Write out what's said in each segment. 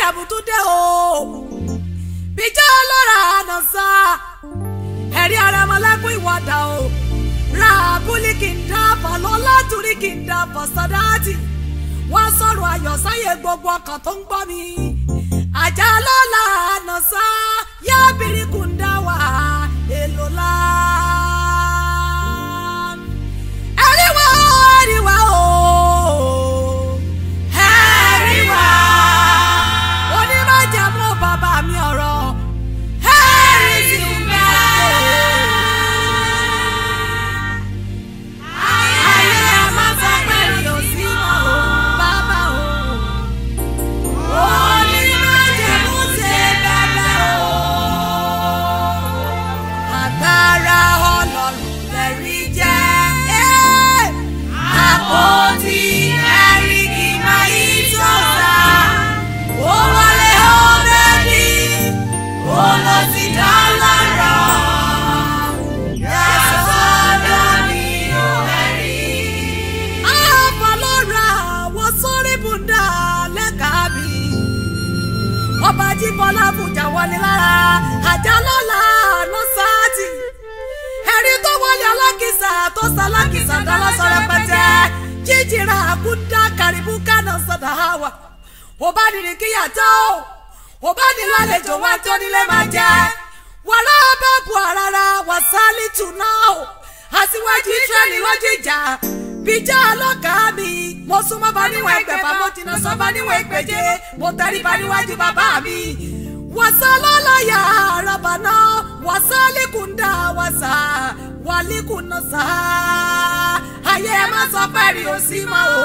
májàmú tún dé o bíjẹ́ ọlọ́ra àná sá ẹ̀rí ara ọmọlẹ́kùn ìwọ́dà o ra abúlé kì í dáàbọ̀ lọ́lá torí kì í dáàbọ̀ sọ́dáàtì wọ́n sọ̀rọ̀ ayọ̀ sáyé gbogbo ọkàn tó ń gbọ́ mi àjà lọ́la àná sá yá bìrìkù ń dá wà èlò lá. ẹ̀rí wá ẹ̀rí wá o ẹ̀rí wá onímọ̀jẹ̀mú bàbá mi ọ̀rọ̀ ẹ̀rí sì ń bẹ́ẹ̀. ayé ẹ má sọ pé mi ò sí mọ́ o bàbá o. onímọ̀jẹ̀mú ṣe bẹ́ẹ̀ o. agbára ọlọ́run lẹ́rí jẹ́. àpótí ẹ̀rí kì máa yí sọ́ra. ó wọlé ó bẹ́ẹ̀ni ó lọ sí dá lára. Yẹ́sọ̀dọ̀ mi ò ẹ̀rí. Àfọlọ́ra wọ́n sórí bùdá lẹ́ka mi. Ọba Jíbọ́lá Bùjà wọlé lára àjà lọ́la ló sáàtì. Ẹ̀rí tó wọlé alákìsà tó sálákìsà dáná sọ rẹpẹtẹ. Jíjìrà àkúndá kàrìbù kánà sọ̀dà wà. Òbá nìrì kíyàtọ̀ òbá ní lálejò wá tó nílé máa jẹ. Wàrà bá bu àràrà wàsálì tù náà o. Aṣíwájú Ísírẹ́lì lójú ìjà. Bíjà ọlọ́kàá mi. Mo súnmọ́ bá níwọ̀n ẹgbẹ̀fà, mo jìnnà sọ bá níwọ̀n ẹgbẹ̀je. Mo tẹríba níwájú bàbá mi. Wàsá lọ́láyà àràbà náà. Wàsá líkùndà wàsá. Wàlíkùnà sá. Ayé ẹ má sọ pé rí o sí mọ́ o.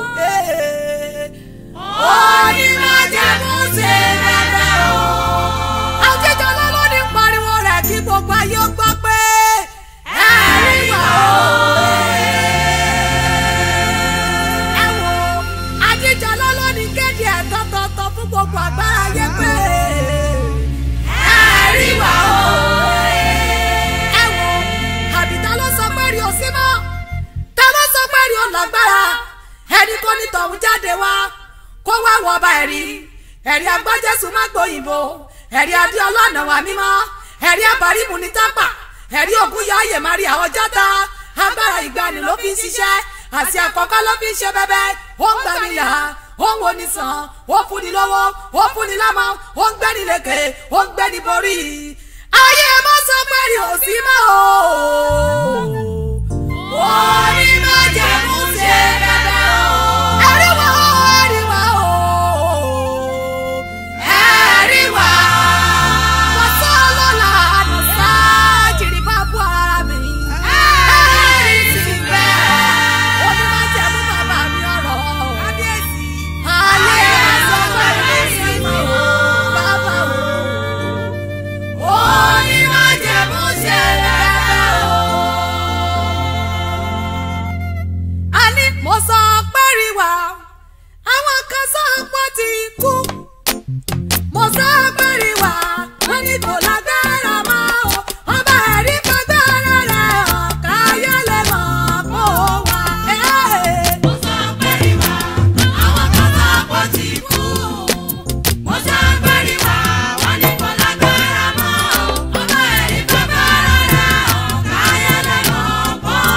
Onímọ̀jẹ̀mú ṣe bẹ̀rẹ̀ o. Àjíjọ lọ́lọ́ ní pariwo rẹ̀ kí gbogbo ayé ó gbọ́ pé ẹ̀rí wà o. Ẹ wo àjíjọ lọ́lọ́ ní kéde ẹ̀ tọ́tọ́tọ́ fún gbogbo àgbára ayé pé ẹ̀rí wà o. Ẹ wo àbíta ló sọ pé rí o sí mọ́ ta ló sọ pé rí o lágbára ẹni tó ní tọ̀hún jáde wá kó wá wọ ọba ẹ̀rí ẹ̀rí agbájẹ́sù má gbòyìnbó ẹ̀rí adé ọlọ́nà wà mímọ́ ẹ̀rí abàrímù ní tápà ẹ̀rí ògùn yá ayè máa rí àwọn jọ́ta agbára ìgbani ló fi ń ṣiṣẹ́ àti àkọ́kọ́ ló fi ń ṣe bẹ́bẹ́ ó ń gbani là ó ń wo ni sàn ó fún ni lọ́wọ́ ó fún ni lámọ́ ó ń gbẹ́ni lékè ó ń gbẹ́ni borí ayé má sọ pé rí òsì mọ́ o. orí má jẹ́ mú ṣe bẹ́bẹ́ o. ẹ̀rí wá ẹ̀rí wá o. ẹ̀rí wá. wàsá lọ́la àdùnsá jìrì bá bú ara mi. ẹ̀rí sì bẹ́ẹ̀. orí má jẹ́ mú bàbá mi ọ̀rọ̀. kábíyèsí. ayé má sọ pé rí òsì mọ́ o. bàbá o. orí má jẹ́ mú ṣe bẹ́bẹ́ o a ní mo sọ pé rí wa àwọn kan sọ pé ti kú mo sọ pé rí wa wọn ní kò lágbára mọ́ o ọba ẹ̀rí fagbára rẹ̀ ọ̀ka ayọ́lẹ̀ mọ̀ kó wa. mo sọ pé rí wa àwọn kan sọ pé ti kú mo sọ pé rí wa wọn ní kò lágbára mọ́ o ọba ẹ̀rí fagbára rẹ̀ ọ̀ka ayọ́lẹ̀ mọ̀ kó wa.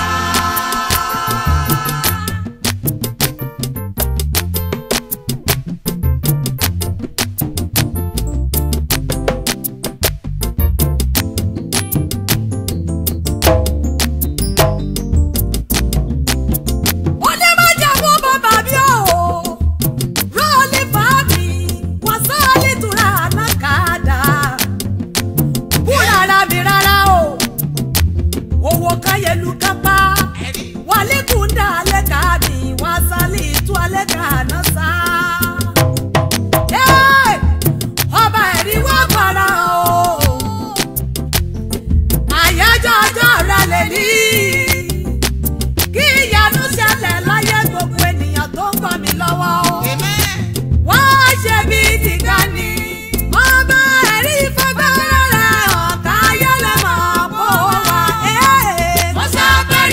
onímọ̀jàmú bàbá mi ò rọ́ọ̀lì fàámi wọ́n sọ́ọ́lì tura ànákàdá búra ara mi rárá o owó káyẹlú kápá wàlíkùndà lẹ́ka mi wọ́n sálì tú alẹ́ka náà sá. Ẹ́, ọba ẹ̀rí wá para o àyájọ́ ọjọ́ rẹ̀ lè ní kí ìyanu ṣẹlẹ̀ láyé gbogbo ènìyàn tó ń gbọ́ mi lọ́wọ́ o. wọ́n ṣe bí tìga ni ọba ẹ̀rí fagbára rẹ̀ ọ̀tá ayọ́lẹ̀ mọ̀ kó wa. mo sọ pé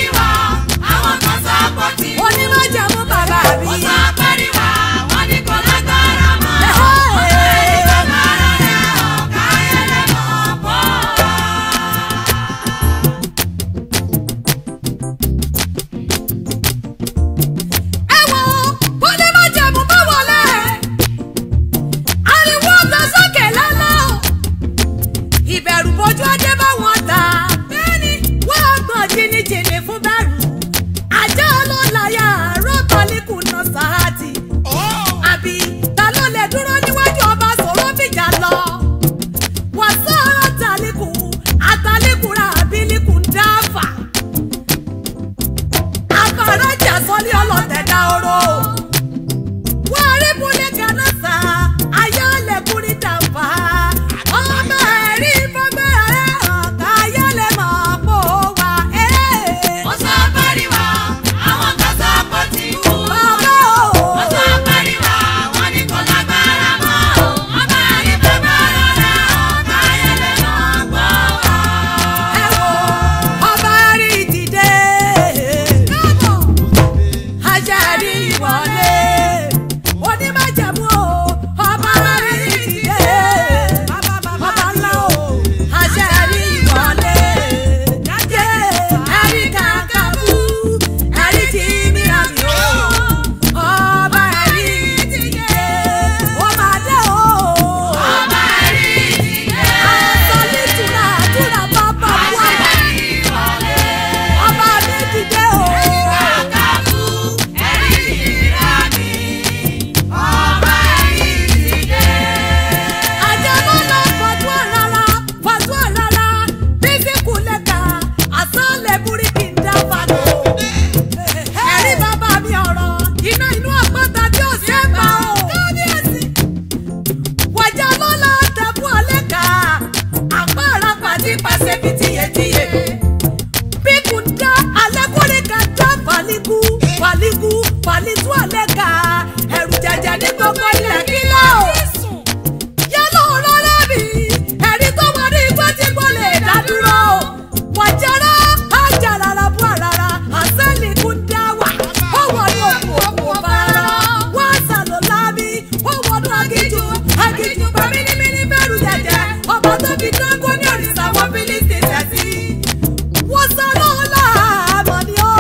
pàlíkù pàlítú àlẹ́ka ẹ̀rù jẹ̀jẹ̀ ní gbogbo ilẹ̀ kílọ̀ yálò rọrẹ́ mi ẹ̀rí tó wà ní igbó tí kò lè dá dúró wàjára àjàràrà bú àràrà àsẹ́lì kún dá wà ó wọnú òkú òkú bàrà wọ́n àṣàlò lábí ó wọnú agíjú agíjú bá mímímí bẹ̀rù jẹ̀jẹ̀ ọba tó fi dáńgó ní òrìṣà wọn fílíìsì tẹ̀sí wọ́n sọ lọ́la àmọ́ ni ó.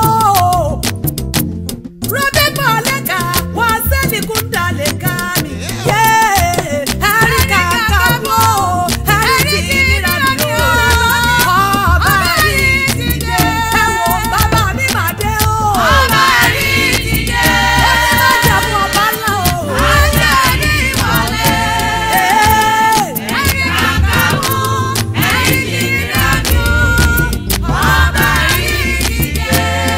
Robi baleka waseli kundaleka mi ye erika kabo eriki nirani o ọba rí dìde ẹ wo bàbá mi mà dé o ọba rí dìde onímọ̀jẹ̀mú ọba ńlá o ajá rí wọlé erika kabo eriki nirani o ọba rí dìde.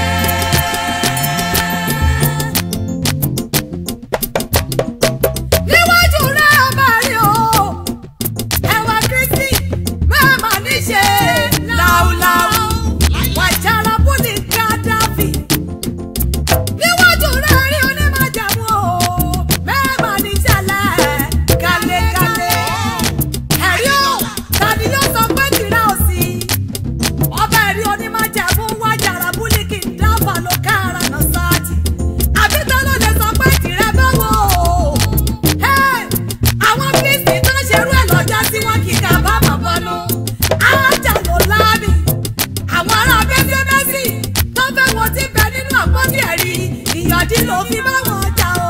níwájú rẹ̀ ọba rí o ẹwà kristi mẹ́ẹ̀mà níṣe láúláú wàjára bùnì gádàfì níwájú rẹ̀ rí onímọ̀jàmú o mẹ́ẹ̀mà níṣẹ̀lẹ̀ gàlẹ́gàlẹ́ ẹ̀rí o tàbí yóò sọ pé tìrẹ ò sí ọba ẹ̀rí onímọ̀jàmú wàjára bùnì kì í dábàá ló kára náà sáàtì àbí tó ló lè sọ pé tìrẹ báwo o àwọn kristi tó ń ṣerú ẹ̀ lọ́jọ́ tí wọ́n kì í ká bá mọ̀ bọ́nú ájà ló láàbì àwọn ará bẹ́sẹ̀mẹ́sì tó fẹ́ wọn ti bẹ nínú àpótí ẹ̀rí ìyọ̀dí ló fi bá wọn jà o.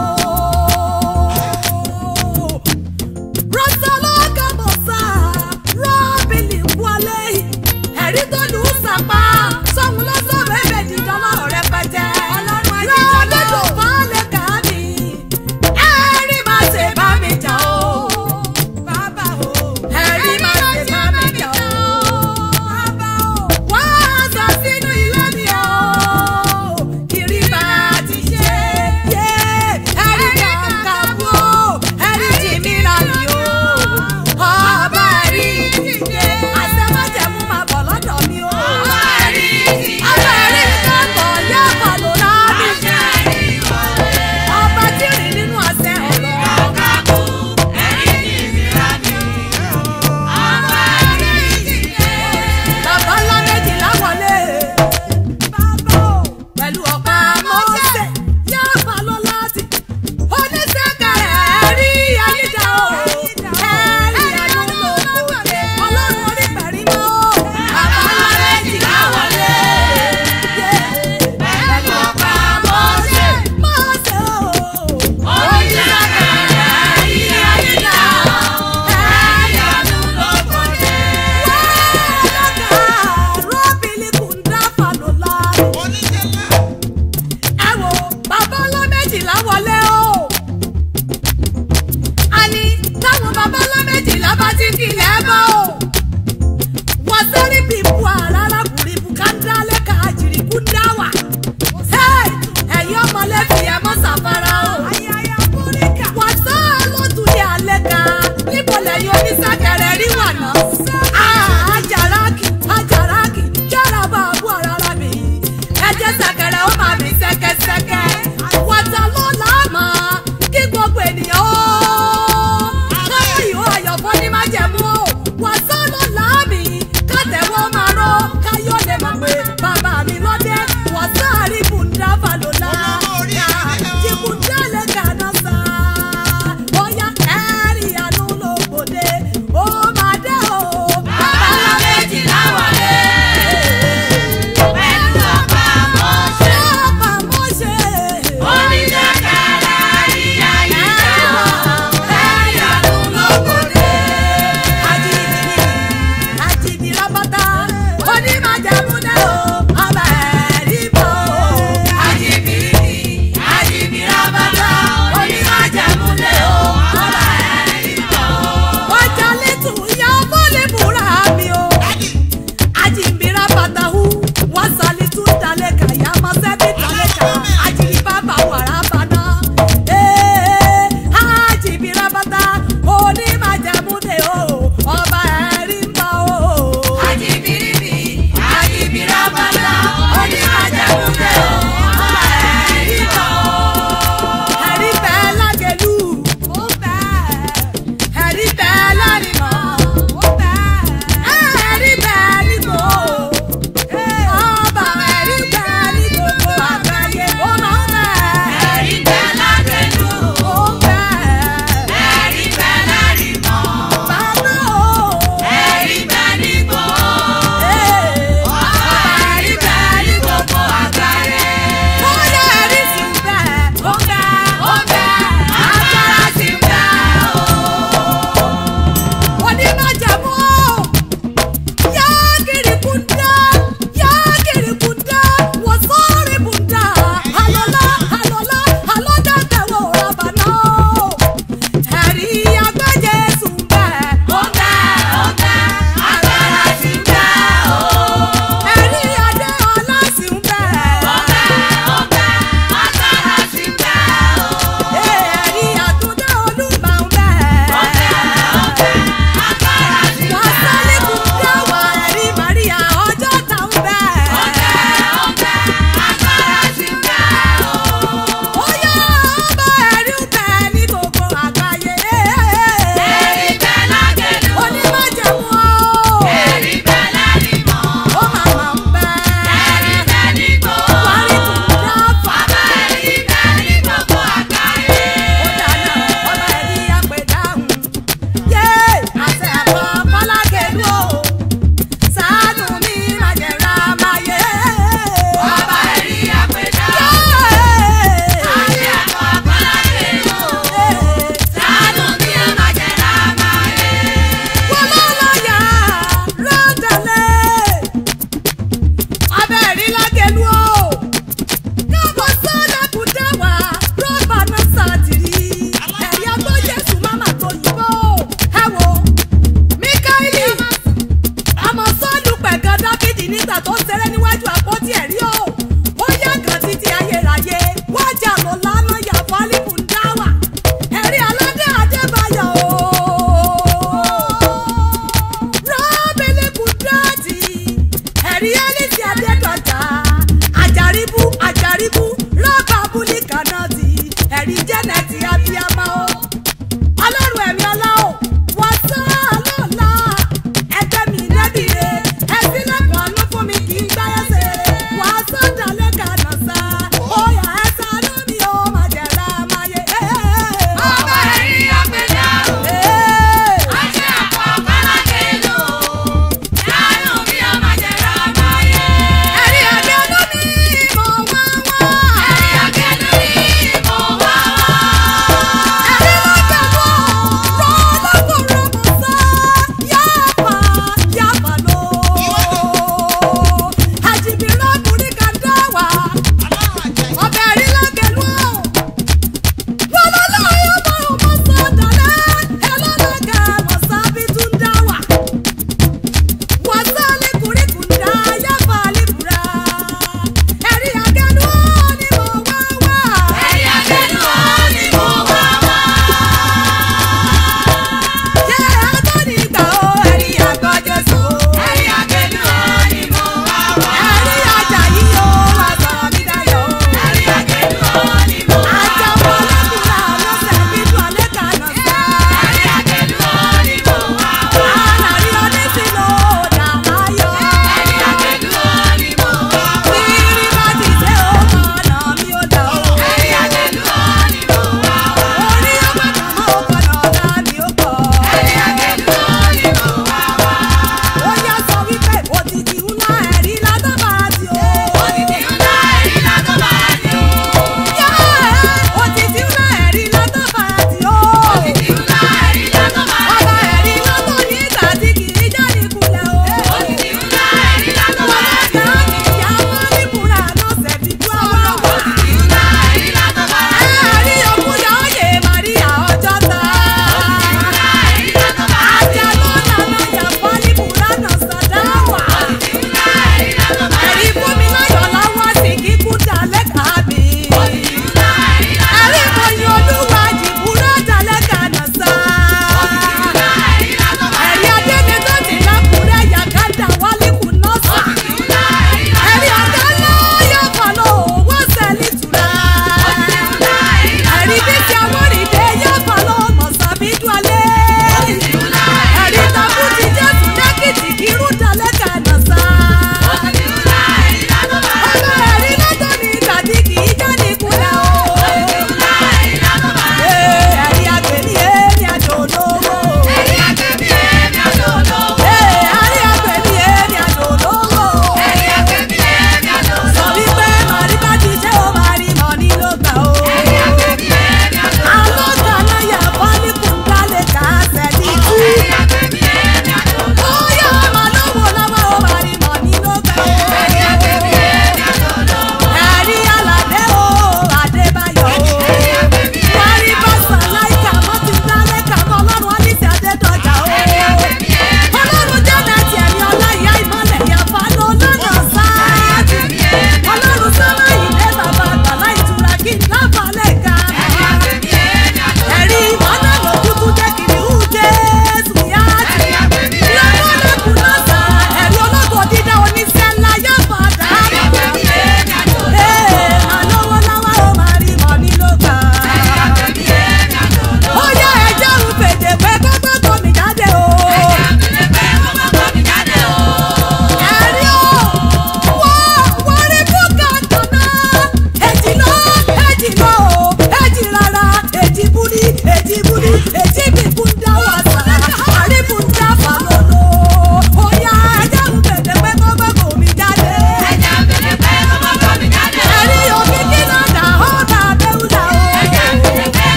rọ́sọ̀lọ́gà mọ̀sá rọ́bìlì wọlé ẹ̀rí tó lù ú sàpá sọ́hun lọ́sọ̀ bẹ́ẹ̀ dìjọ́ lọ́rọ̀ rẹpẹtẹ lọ́lọ́dún fọ́lẹ̀ kàmí ẹ̀rí máa ṣe bá mi jà o. bàbá o. ẹ̀rí máa ṣe bá mi jà o. bàbá o. wá aṣọ sínú ilé mi o. kiri bá ti ṣe. yé ẹ̀rí kàkà bú o. ẹ̀rí jì mí ra mi o. ọba ẹ̀rí dìde. àṣẹ má jẹ́ mú máa bọ̀ lọ́dọ̀ mi o. ọba ẹ̀rí dìde. ọba ẹ̀rí kàkọ̀ yá pàlọ́ rà mí. ọba tí rìn nínú àṣẹ ọ̀rọ̀. Bàbá ńlá méjìlá wọlé. Bàbá o. Pẹ̀lú ọ̀pá mọ́sẹ̀ yóò fà lọ láti. Oníṣẹ́kẹ̀rẹ̀ rí ayíjà o. Ẹ̀rí ẹnu ló kò dé. Ọlọ́run orí pẹ̀rí mọ́. Bàbá ńlá méjìlá wọlé. Pẹ̀lú ọ̀pá mọ́sẹ̀. Mọ́sẹ̀ o. Oníṣẹ́kẹ̀rẹ̀ rí ayíjà o. Ẹ̀rí ẹnu ló kò dé. Rọ́bìlì kùndà fàlọ́lá. Ẹ wo bàbá ńlá méjìlá wọlé o. Àní táwọn bàbá ńlá méjìlá bá ti kílẹ̀ bọ́ o. Wọ́n sẹ́rí bí bu àrárá kùrì bùkátà lẹ́ka àjìrì kúndà wà. Ẹ̀yin ọmọlẹ́bí ẹ mọ́ sàfárá o. Wọ́n sá lọ́tún ní alẹ́ kan. Níbo lẹ́yìn oníṣẹ́kẹ̀rẹ̀ rí wà náà? Àjàrákì àjàrákì yára bá a bú àrárá mi. Ẹ̀jẹ̀ sẹ̀kẹ̀rẹ̀ ó máa mi sẹ́kẹ́sẹ́kẹ́. Wọ́tà ló láàmà kí gbogbo ènìyàn ó. Káyọ̀ ìhó ayọ̀ fún ní májẹ̀mú o. Wọ́tà ló láàmì kátẹ̀wọ́ máa rọ́. Káyọ̀ lè mọ̀ pé bàbá mi lọ́dẹ. Wọ́tà rí bùndà fàlọ́lá. Jìbùndà lè kàná sá. Bóyá ẹ̀rí àánú ló gbòde. Ó máa dé o. Bàbá ńlá méjìlá wọlé. Pẹ̀lú ọ̀pá mọ́ṣẹ́. Ọ̀pá mọ́ṣẹ́. Oníṣẹ́kẹ̀rẹ̀ rí ayé jẹ́. Ẹ̀rí àánú ló gbòde. Àjìdì àjìdì rábátá. Onímọ̀jẹ̀mú náà o. Ọba ẹ̀rí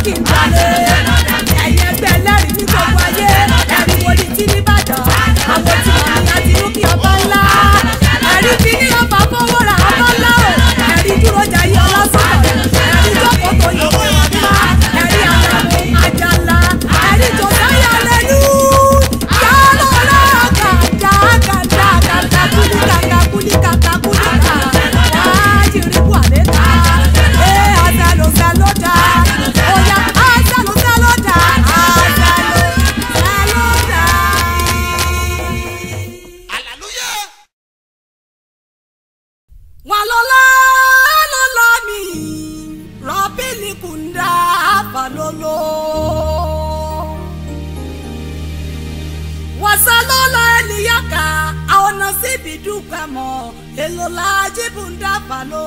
kí n balẹ̀. ẹ̀yin ẹgbẹ́ ẹlẹ́rìí ní gbogbo ayé ẹ̀rí wo ni tí nìbàdàn àwọn tí wọ́n ní láti inú kí ọba ńlá. ẹ̀rí fi ní ọba fọwọ́ ra ọba ńlá o ẹ̀rí dúró jayé ọlọ́sọ̀rọ̀ ẹ̀rí jókòó tó yẹ kí wọ́n bá ẹ̀rí àdàmú àjàlá ẹ̀rí tó sáyà lẹ́nu. yálò lọ́gàdà gàdà gàdà kúlíkàkà kúlíkàkà kúlíkà wájú rí buhari ẹ̀ àzàlò sàlódà ọ̀yà àzàlò sàlódà àzàlò sàlódà. hallelujah. walolo lolo mi robini kunda falolo wasalolo eliyaka aona síbi dúpẹ́ mọ́ èlòlá jíbùndà falo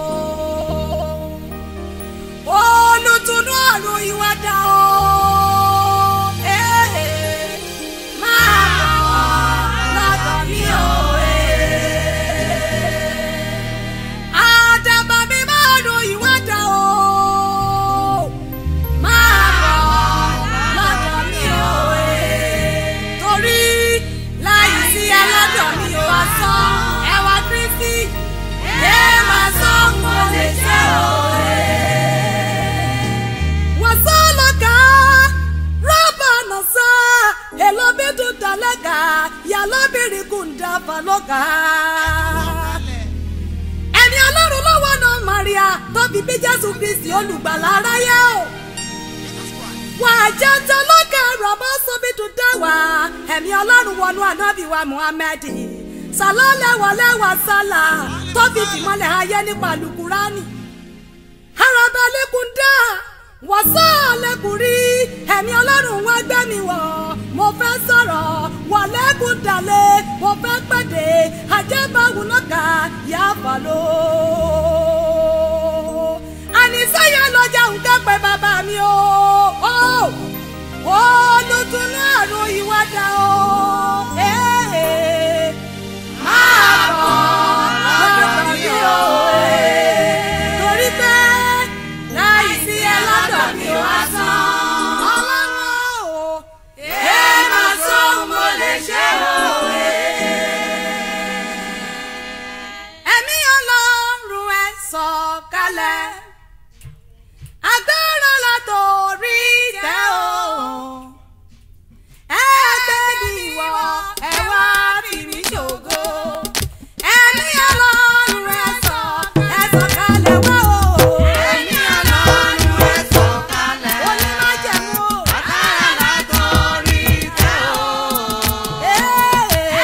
olùtúnú ọ̀run ìwádà o eh, eh, máa bọ̀ lọ́dọ̀ mi o. eh. Àdàbà mi máa ro ìwádà o. Máa bọ̀ lọ́dọ̀ mi o. eh. Torí láì sí aládọ̀ mi ò wá sọ ẹwà Kristi. Ẹ máa sọ mo lè ṣe o. Wọ́n sọ lọ́gà rọ́bà náà sá. Èlò bí tún dalẹ́gà yàlọ́bìnrin kùndà balọ́gà ẹni ọlọ́run lọ́wọ́ náà maria tó fi bí jésù kristi olùgbàlà aráyé o. wà á jẹ́ tọ́lọ́kẹ́ rọ̀bọ́ sóbi tún dá wá ẹ̀mí ọlọ́run wọnú ànábì wa muhammed sàlọ́lẹ́wọ̀lẹ́wà sálà tó fi fìmọ́lẹ̀ ayé nípa alukurani. arabalẹ́kùn dá wọ́sá lẹ́kùn rí ẹ̀mí ọlọ́run wá gbẹ́ mi wọ̀ mo fẹ́ sọ̀rọ̀ wọ̀lẹ́kùn dalẹ̀ mo fẹ́ pẹ̀dẹ̀ àjẹbáwò náà kà yá fàlọ́. àníṣẹ́yẹ lọ́jà ń kẹ́pẹ́ bàbá mi o ó olùtúnú àrùn ìwádà o. Eh, máa bọ̀ lọ́dọ̀ mi o. torí pé láì sí ẹ lọ́dọ̀ mi ò wá sán. ọlọ́run o ẹ máa sọ mo lè ṣe o. ẹ̀mí ọlọ́run ẹ sọ̀kalẹ̀ agbára látòrí tẹ́ o. ẹgbẹ́ mi wọ ẹ wá fi mí ṣògo. ẹ̀mí ọlọ́run ẹ sọ̀ ẹ sọ̀kalẹ̀ wá o. ẹ̀mí ọlọ́run ẹ sọ̀kalẹ̀. onímájẹ̀mú o. agbára látòrí tẹ́ o.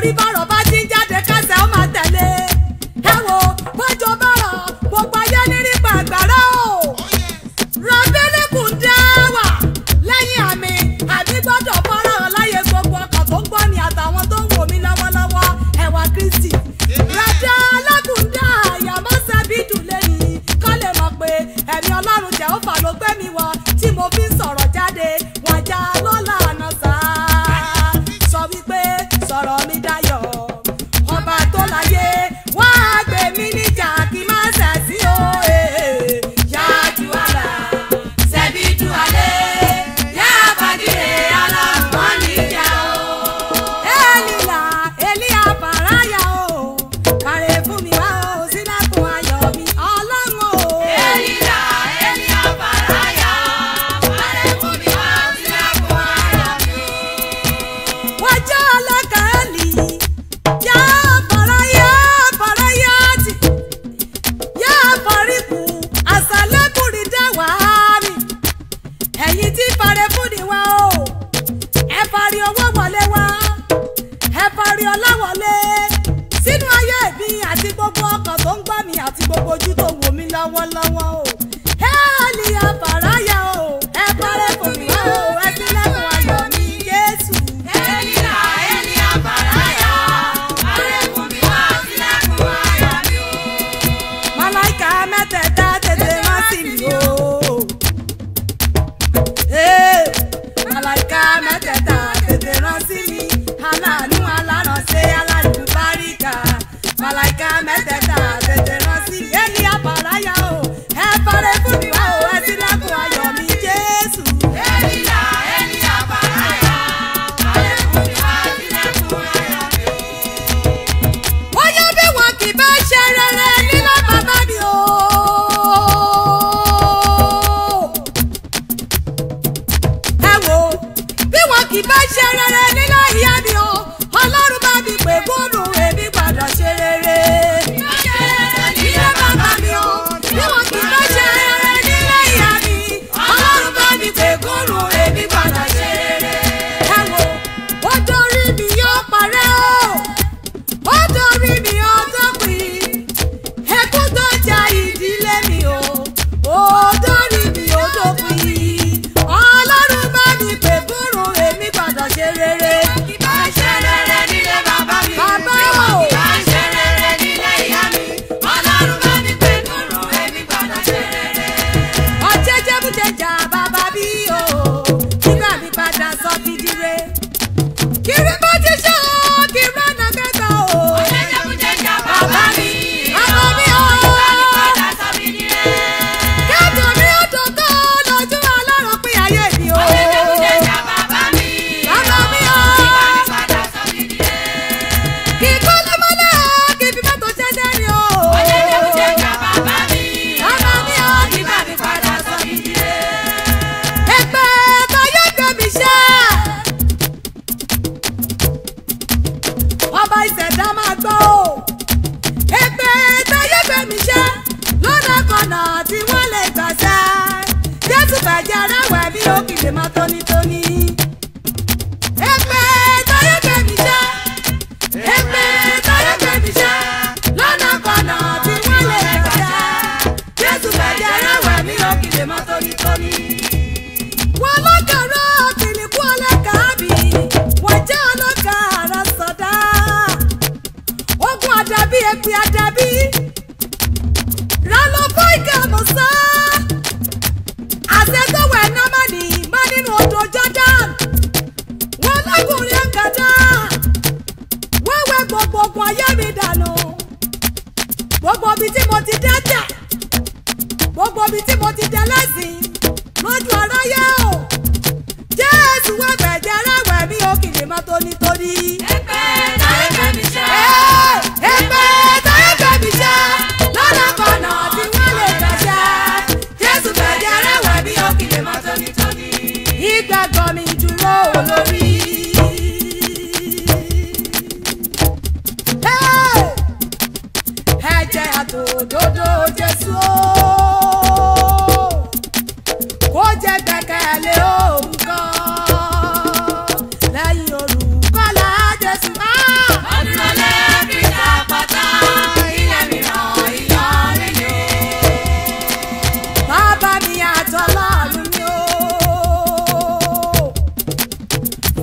torí bọ́rọ̀ bá ti ń jáde kẹsẹ̀ ó máa tẹ̀lé ẹ wo bọ́jọ́ bọ́rọ̀ gbogbo ayé nírí pàgbára o rọ̀bílíkù dá wà lẹ́yìn àmì àmì gbọ́dọ̀ fọ́nrán láyé gbogbo ọkàn tó ń gbọ́ ni àtàwọn tó ń wò mí lọ́wọ́lọ́wọ́ ẹ̀wà kristi rẹ̀dá alágùndá àyàmọ́sẹ̀ bí dùlé ni kọ́ lè mọ̀ pé ẹ̀mí ọlọ́run jẹ́ ó fà ló gbé mi wọ tí mo fi ń sọ̀rọ̀ jáde wọ́n já lọ́la àná sáá sọ wípé sọ̀rọ̀ mi dayọ̀ ọba tó láyé wá gbé mi níjà kí má ṣẹ̀ sí o eh. yájú àlà ṣẹ̀bi dùn alẹ́ yá bàdìrẹ aláwọ̀ níjà o. Elila Elia Faraya o, kàrè fún mi wá o, sílẹ̀kùn ayọ̀ mi ọlọ́run o. Elila Elia Faraya, kàrè fún mi wá sílẹ̀kùn ayọ̀ mi. wájà alákàálì yá faraya farayati yá faríkù àṣàlẹ́kùnrin dáwàárì ẹ̀yin tí farẹ́ fún ni wá o ẹ parí owó wọlé wá ẹ parí ọlá wọlé sínú ayé mi àti gbogbo ọkàn tó ń gbọ́ mi àti gbogbo ojú tó wò mí lọ́wọ́lọ́wọ́ o hẹ́ẹ̀lì àfàráyà o ẹ parẹ́ fún mi wá o ẹ sílẹ̀kùn ayọ̀ mi Jésù. Elila Elia Faraya, kàrè fún mi wá sílẹ̀kùn ayọ̀ mi. Màláìka mẹ́tẹ̀ẹ̀ta tètè rán sí mi o. Ee, Màláìka mẹ́tẹ̀ẹ̀ta tètè rán sí mi. Aláàánú alárànṣe alálùbáríkà. Màláìka mẹ́tẹ̀ẹ̀ta tètè rán sí mi. Èlì àbàráyà o, ẹ parẹ́ fún mi wá o, ẹ sílẹ̀kùn ayọ̀ mi Jésù. Elila Elia Faraya, kàrè fún mi wá sílẹ̀kùn ayọ̀ mi. bóyá bí wọn kì bá ṣe rere nílé bàbá mi o. ẹ wo bí wọn kì bá ṣe rere nílé ìyá mi o ọlọ́run bá mi pè góòlù èmi gbọ́dọ̀ ṣe rere. nílé bàbá mi o bí wọn kì bá ṣe rere nílé ìyá mi ọlọ́run bá mi pè góòlù èmi gbọ́dọ̀ ṣe rere. ẹ wo ó dorí mi yóò parẹ́ o ó dorí mi ó dópin ẹkún tó ja ìdílé mi o ó dorí mi ó dópin ọlọ́run bá mi pè fúnru èmi gbọ́dọ̀ ṣe rere. Bá ṣe rere nílé bàbá mi. Bàbá o. Bá ṣe rere nílé ìyá mi. Ọlọ́run bá mi pè nùrù èmi gbọ́dọ̀ ṣe rere. ọjẹ́ jẹ́bújẹjà bàbá bí o nígbà mi padà sọ fìdíre. kiri bá ti ṣe o kí rọ́nà kẹta o. Jẹ́jẹ́kújẹ́jà bàbá mi. Bàbá mi o. Ìgbà mi padà sọ mí nílé. kẹ́tù mi ó dùn tó lójú ọlọ́run pín ayé mi o. Jẹ́jẹ́kújẹ́jà bàbá mi. Bàbá mi o.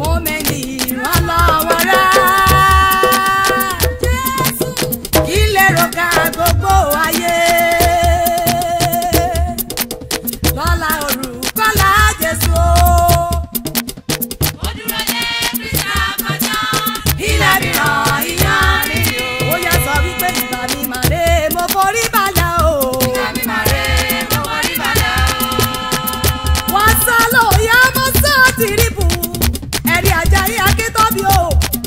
fún mi ní ìrànlọ́wọ́ rẹ̀. kí lè rògbà gbogbo ayé. lọ́la orúkọ́lá Jésù o. Mo dúró lé Kristi àkọ́jọ́. ilẹ̀ mìíràn ìyàn nìyí o. ó yá sọ wípé ìgbà mi màrè mo forí balẹ̀ o. Ìgbà mi máa rè é, mo forí balẹ̀ o. wọ́n sá lóye ọmọ sọ tìrìbù ẹ̀rí ajayi akíntóbi o.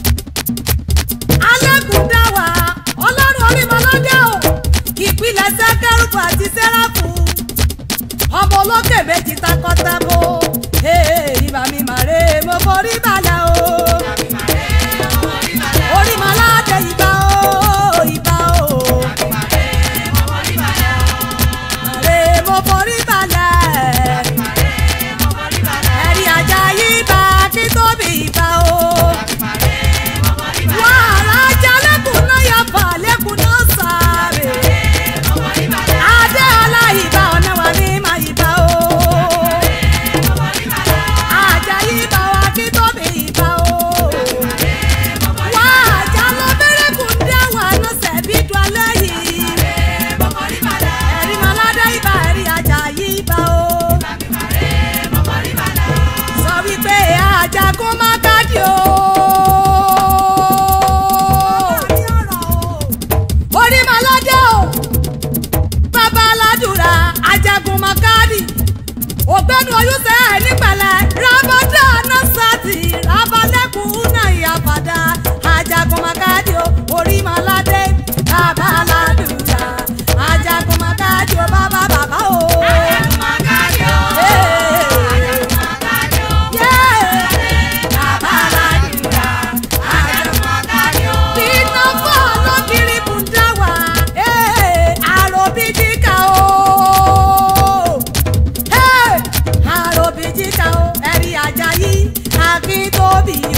alẹ́kùn dá wa ọlọ́run orímọlọ́dẹ o. ìpìlẹ̀ sẹ́kẹ́rùbù àti sẹ́ráfù. ọmọ olókè méjì takọ́tabo. Ee, ìgbà mi màrè mo forí balẹ̀ o. Ìgbà mi máa rè é, mo forí balẹ̀ o. orímọlọ́dẹ ìbà o ìbà o. Ìgbà mi máa rè é, mo forí balẹ̀ o. màrè mo forí balẹ̀. Ìgbà mi máa rè é, mo forí balẹ̀ o. ẹ̀rí ajayi bá akíntóbi ìbà o. Ìgbà mi máa rè é, mo forí balẹ̀ o. wàhálà jalẹ́kùn náà yà fà lẹ́kùn náà sáré. Mo forí balẹ̀ o. adé aláìbá ọ̀nà wà ní màyíbá o. Mo forí balẹ̀ o. ajayi bá wa kí tóbi ìbá o. Mo forí wà á já lọ bẹ̀rẹ̀ kù dá wà ná sẹ̀bí du alẹ́ yìí. mo forí balẹ̀ o. ẹ̀rí maládé ibà ẹ̀rí ajayi bá o. Ìgbà mi máa rè é, mo forí balẹ̀ o. sọ wípé àjàkú má kájí o. orí maládé o bàbá aládùúrà ajagun makadi ògbẹ́nu oyúnṣẹ́ ẹ̀ nípẹ̀lẹ̀ rábọ́dà nọ́sàtì rábọ́lẹ́kùn náà ìyàpadà ajagun makadi o orí maládé bàbá aládùúrà ajagun makadi o bàbá bàbá o. Àjàgùn máa kárí o. Àjàgùn máa kárí o. bàbá aládùúrà Àjàgùn máa kárí o. iná fọ́ lọ́kìrì bùdáwà àròbíjíkà o àròbíjíkà o ẹ̀rí ajayi akíntóbi